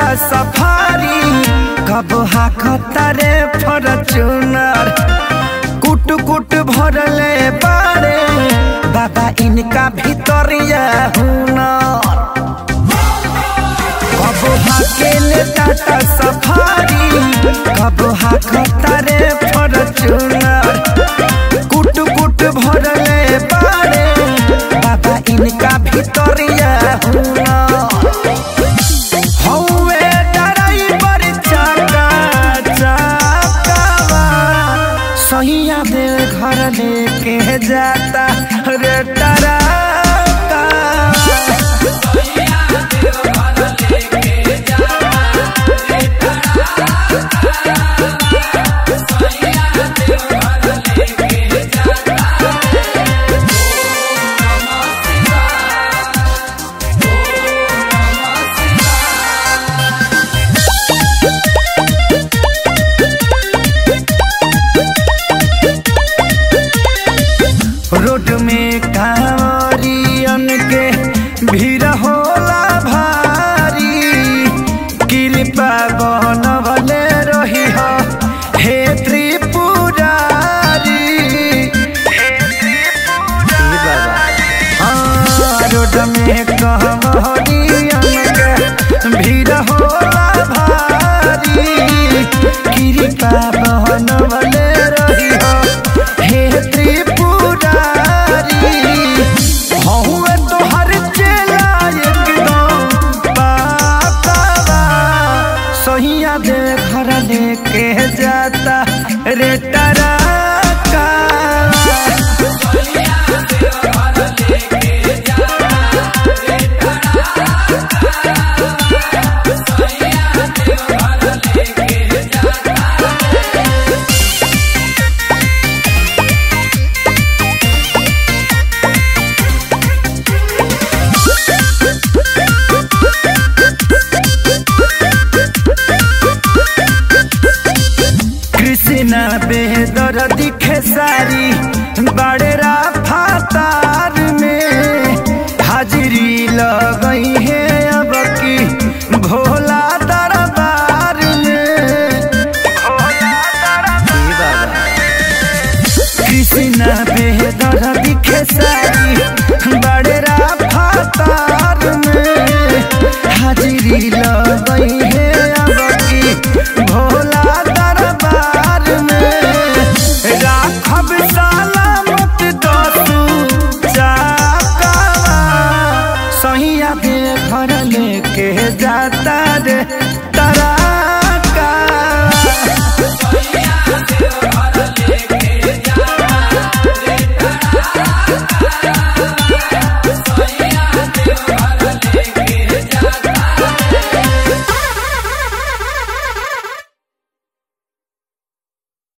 safari कब हाकता रे Fortuner कुट कुट भरले बारे बाबा इनका भीतरिया हुनर कब हाकेले टाटा सफारी कब हाकता रे फॉर्चूनर कुट कुट भरले बारे बाबा इनका भीतरिया हुनर हौवे ड्राइवर चाका चाकावा सहिया दे घर लेके जाता रे टराका रोड में कांवरियन के भीड़ होला भारी कृपा बनवले रही हो हे त्रिपुरारी हे त्रिपुरारी हाँ, रोड में कांवरियन के भीड़ होला भारी कृपा बनवले रही हो हे त्रिपुरारी हौवे तोहर चेला एकदम पातावा सहिया दे घर लेके जाता रे टरा